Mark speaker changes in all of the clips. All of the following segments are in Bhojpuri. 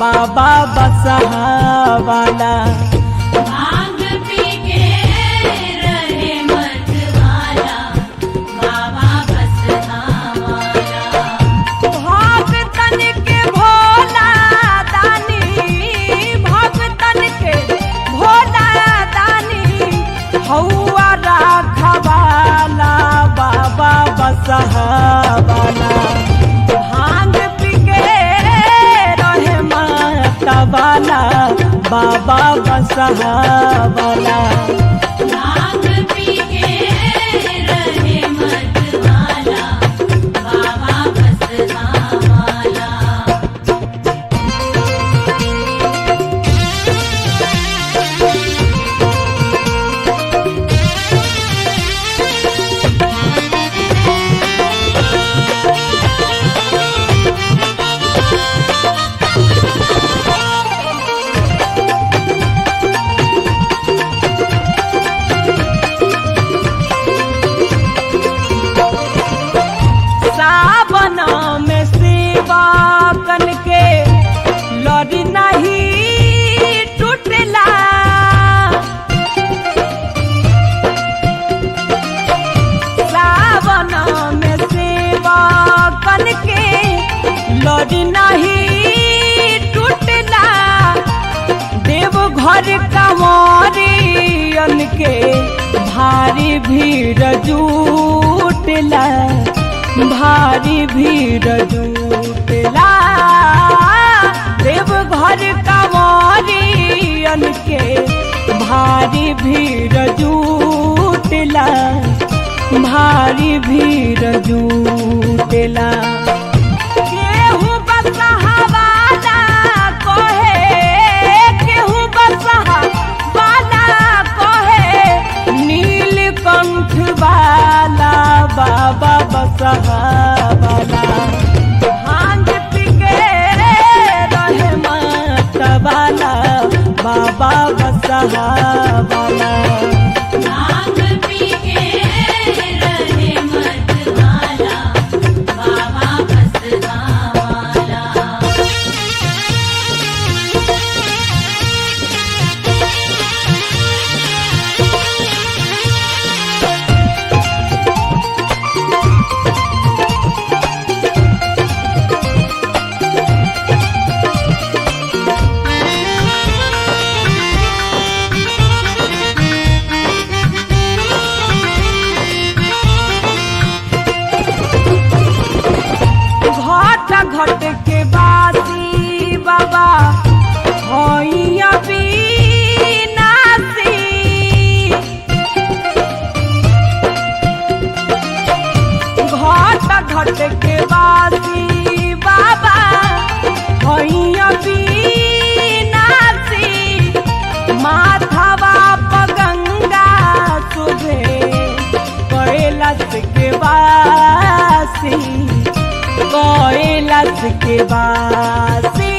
Speaker 1: बाबा बसहावाला
Speaker 2: भांग पी के रहे मत वाला बाबा बस वाला
Speaker 1: भक्तन के भोला दानी भक्तन के भोला दानी हौआ राखवाला बाबा बसहावाला भांग पी के रहे मातावाला बाबा बसहावाला
Speaker 2: भांग पी के रहे मत वाला बाबा बस वाला
Speaker 1: सावन में सेवा कन के लड़ी नहीं टूटला सावन में सेवा कन के लड़ी नहीं टूटला देव घर कंवरियन के भारी भीड़ जुटला भारी भीड़ जुटला देव घर कंवरियन के भारी भीड़ जुटला भारी भीड़ जुटला केहू बसहावाला कहे केहू बसहावाला कहे नीलकंठ वाला बाबा बसहावाला भांग पी के रहे मातवाला बाबा बसहावाला
Speaker 2: भांग पी के रहे मत वाला बाबा बस वाला
Speaker 1: घट घट के बासी बाबा होइया बीनासी घट घट के बासी बाबा होइया बीनासी माथवा पर गंगा सुभे कैलाश के बासी कैलाश के बासी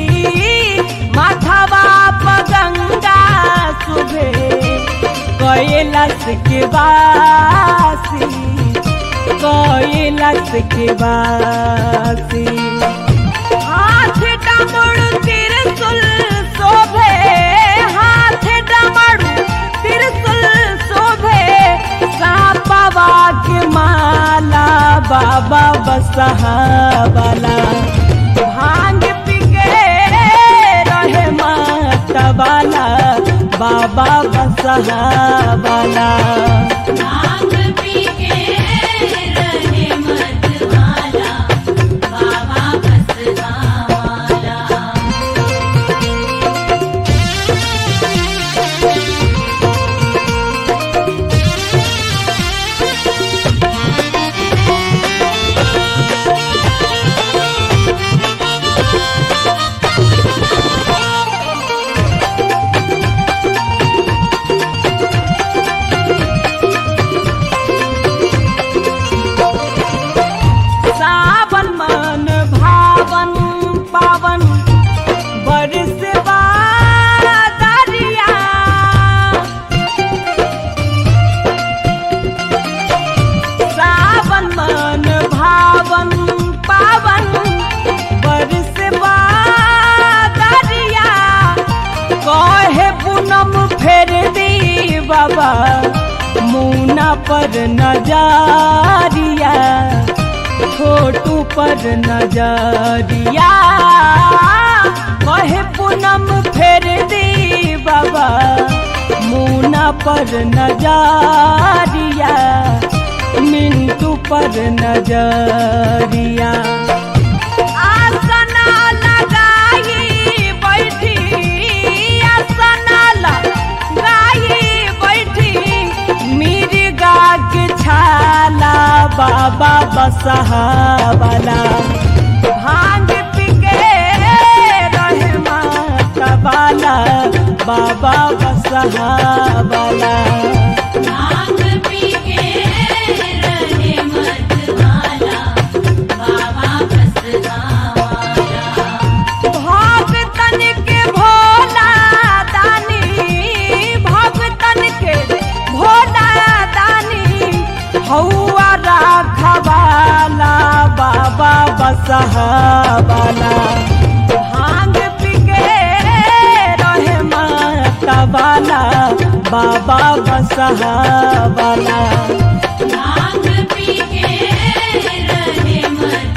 Speaker 1: माथवा पर गंगा सुभे कैलाश के बासी कैलाश के बासी हाथ डमरू त्रिशूल शोभे हाथ डमरू त्रिशूल शोभे सापवा के माला बाबा बसहावाला भांग पी के रहे मातवाला बाबा बसहावाला
Speaker 2: भांग पी के रहे मत वाला बाबा बस वाला
Speaker 1: सावन मन भावन पावन बरस दरिया सावन मन भावन पावन बरस पर नजरिया छोटू पर नजरिया कहे पूनम फेर दी बाबा मुना पर नजरिया मिंटू पर नजरिया आसना लगाई बैठी आसना लगाई बैठी मिर्गा के छाला बाबा बसहावाला भांग पी के रहे माता वाला बाबा बसहावाला
Speaker 2: भांग पी के रहे मतवाला बाबा बसहावाला
Speaker 1: भगतन के भोला दानी भगतन के भोला दानी हौआ राखवाला बाबा बसहावाला भांग पी के रहे माता वाला बाबा बसहावाला
Speaker 2: भांग पी के रहे मत